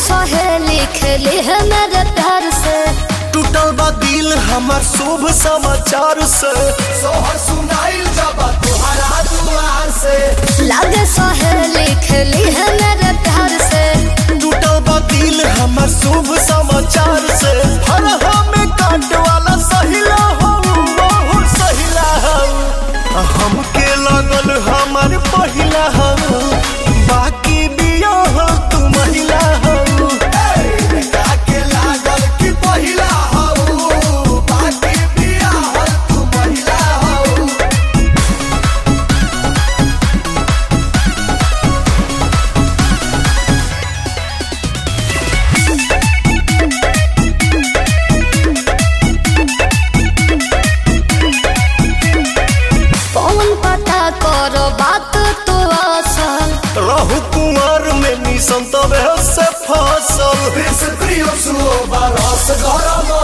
सहेली खेली है मेरे प्यार से टूटल बा दिल हमार शुभ समाचार से सोहर सुनाइल जब तुहरा दुआर से लागे सहेली खेली है मेरे प्यार से टूटल बा दिल हमार शुभ समाचार से हर हमें काट वाला सहिला हो बहुत सहिला हो हमके लगल हमार पहिला हो बाकी बिया हो तू महिला हो काके लागल कि पहिला हऊ बाकी बिया हल तू महिला हऊ कौन पता करो बात तो असल रहु कुंवर में निसंत से फसल प्रिय सुओ बरस गरम